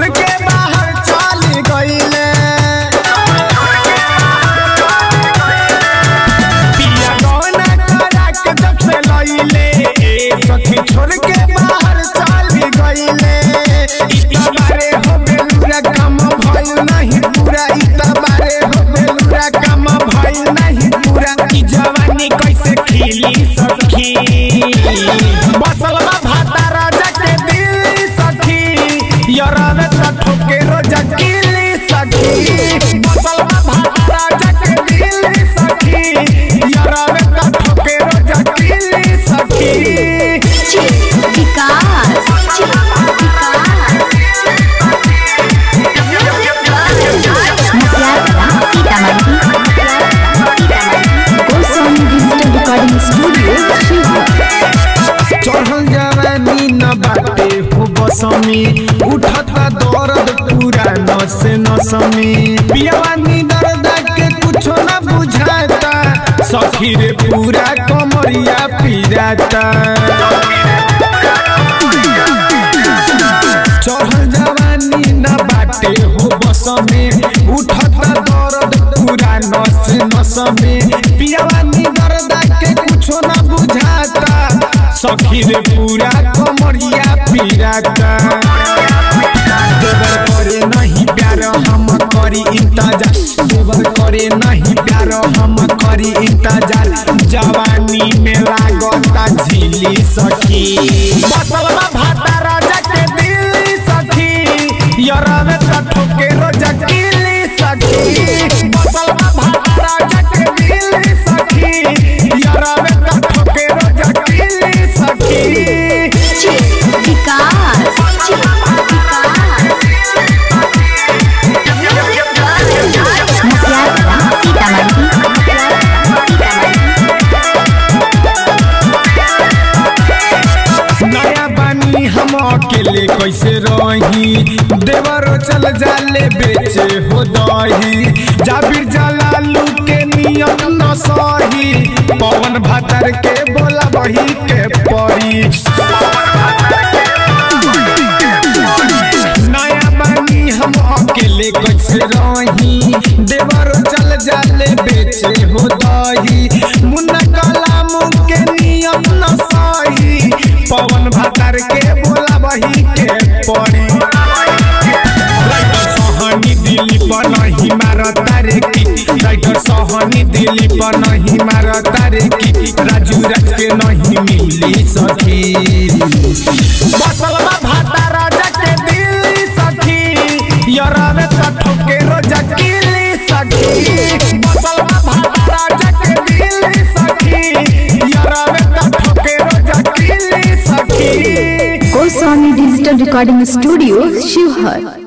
छोड़ के बाहर चल गईले पिया गौना करा के जब से लईले सखी छोड़ के बाहर चल गईले इतना बारे हो बेलुरा काम भइल नहीं पूरा इतना बारे हो बेलुरा काम भइल नहीं पूरा ई जवानी कैसे खिली सखी बसलवा भाता राजा के दिल सखी यरवे त ठोके रोजा किली सखी बसलवा भाता राजा के दिल सखी यरवे त ठोके रोजा किली सखी Vikas Sitamarhi Goswami digital recording studio Sheohar चढ़ल जवानी न बाटे हो बसमी उठता दर्द पूरा नस नसमी पियावानी दर्द के कुछो न बुझाता सखी रे पूरा कमरिया पिराता चढ़ल जवानी न बाटे हो बसमे उठता दर्द पूरा नस नसमे पियावानी दर्द के कुछो न बुझाता सखी रे पूरा कमरिया पिराता देवर करे नहीं प्यार हम करी इंतजार देवर करे नहीं प्यार हम करी इंतजार जवानी में लागता झीली सखी बसलवा भाता राजा के दिल सखी यरवे त ठोके रोजा किली सखी बसलवा भाता राजा के दिल सखी यरवे त ठोके रोजा किली सखी विकास नया बानी हम अकेले कैसे रही देवरो चल जाले बेचे हो दही जाबिर जलालू के नियम न सही पवन भातर के बोला बही के परी नया बानी हम अकेले कैसे रही देवरो चल जाले बेचे हो दही मुन्ना कलाम के नियम न सही पवन भातर के बोला बही के पड़ी राइटर सहनी दिल्ली पर नहीं मारता रे की राइटर सहनी दिल्ली पर नहीं मारता रे की राजू राज के नहीं मिली सखी बसलवा भाता राजा के दिल सखी यरवे त ठोके रोजा किली सखी बसलवा भाता राजा के दिल सखी यरवे त ठोके रोजा किली सखी Goswami digital recording studio Sheohar